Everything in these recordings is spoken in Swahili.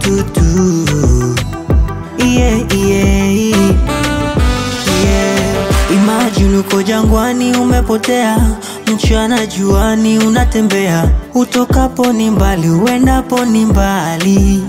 tutu yeah, yeah, yeah. Imagine uko jangwani umepotea, mchana juani unatembea, utokapo ni mbali, uendapo ni mbali.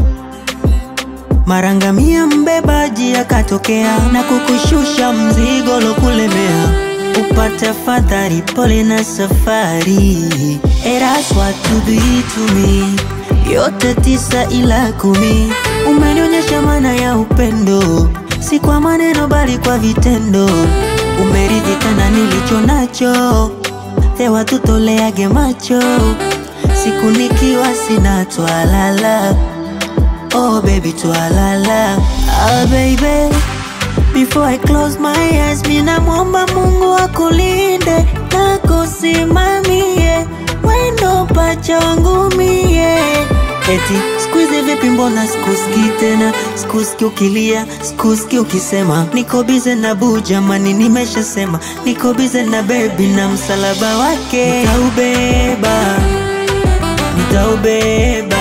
Marangamia mbebaji akatokea na kukushusha mzigo lokulemea, upate fadhari, pole na safari. Eras watu to me, yote tisa ila kumi. Umenionyesha maana ya upendo, si kwa maneno bali kwa vitendo. Umeridhika na nilicho nacho, hewa tutoleage macho, siku nikiwa sina twalala Oh baby twalala Ah baby Before I close my eyes Mina mwomba mungu akulinde na kusimamie Wendo pacha wangu mie Eti squeeze vipi mbona sikusikii tena Sikusikii ukilia, sikusikii ukisema Niko bize na buu jamani nimeshasema Niko bize na baby na msalaba wake Nitaubeba Nitaubeba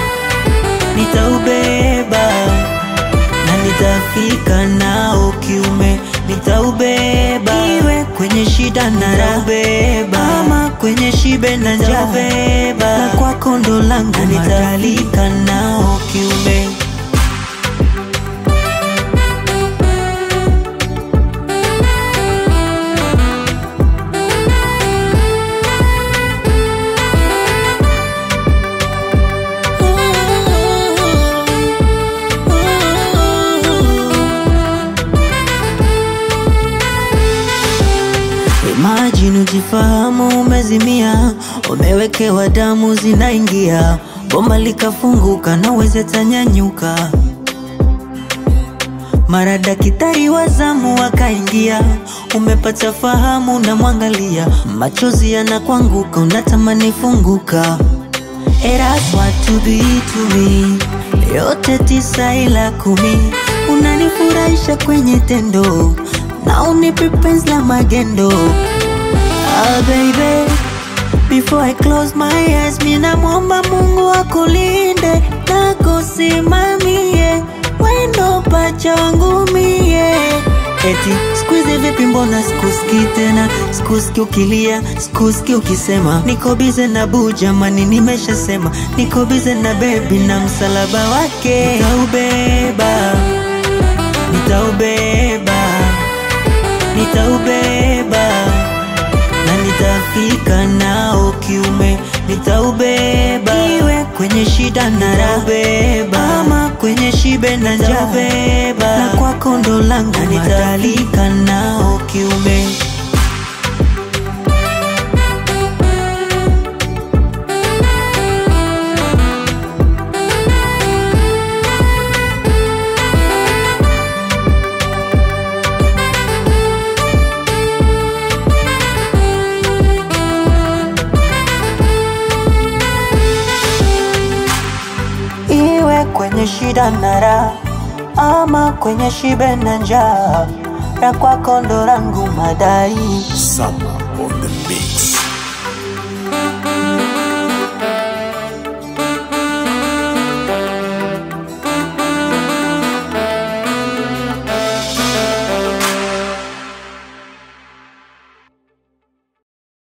nitaubeba na nitafika nao kiume, nitaubeba iwe kwenye shida na raha, ama kwenye shibe na njaa, na kwako ndo langu, na nitafika nao kiume. Imagine ujifahamu umezimia, umewekewa damu zinaingia, bomba likafunguka na uweze tanyanyuka. Mara daktari wa zamu akaingia, umepata fahamu, unamwangalia, machozi yanakwanguka, unatamani funguka. Eras watu be to me, yote tisa ila kumi, unanifurahisha kwenye tendo na unipe penzi la magendo. Ah baby, before I close my eyes, mina mwomba Mungu akulinde na kusimamie wendo pacha wangu mie. Eti squeeze vipi, mbona sikusikii tena, sikusikii ukilia, sikusikii ukisema niko bize na buu jamani, nimeshasema niko bize na baby na msalaba wake nitaubeba, nitaubeba nitaubeba na nitafika nao kiume, nitaubeba iwe kwenye shida na raha, ama kwenye shibe na njaa, na kwako ndo langu, na nitafika nao kiume. iwe kwenye shida na raha, ama kwenye shibe na njaa, na kwako ndo langu madai. Summer on the mix.